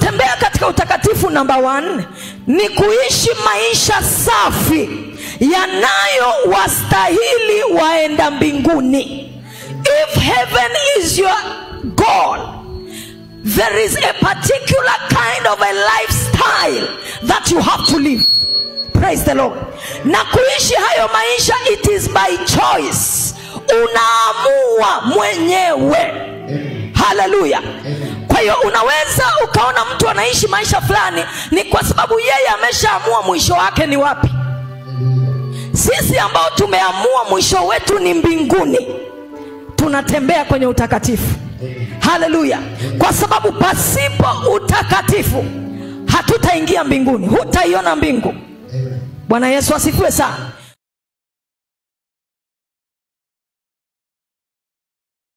kutembea katika utakatifu namba one ni kuishi maisha safi yanayowastahili waenda mbinguni if heaven is your goal there is a particular kind of a lifestyle that you have to live praise the lord na kuishi hayo maisha it is by choice unaamua mwenyewe haleluya kwa hiyo unaweza ukaona mtu anaishi maisha fulani ni kwa sababu yeye ameshaamua mwisho wake ni wapi sisi ambao tumeamua mwisho wetu ni mbinguni tunatembea kwenye utakatifu haleluya kwa sababu pasipo utakatifu hatutaingia mbinguni hutaiona mbingu bwana yesu asifiwe sana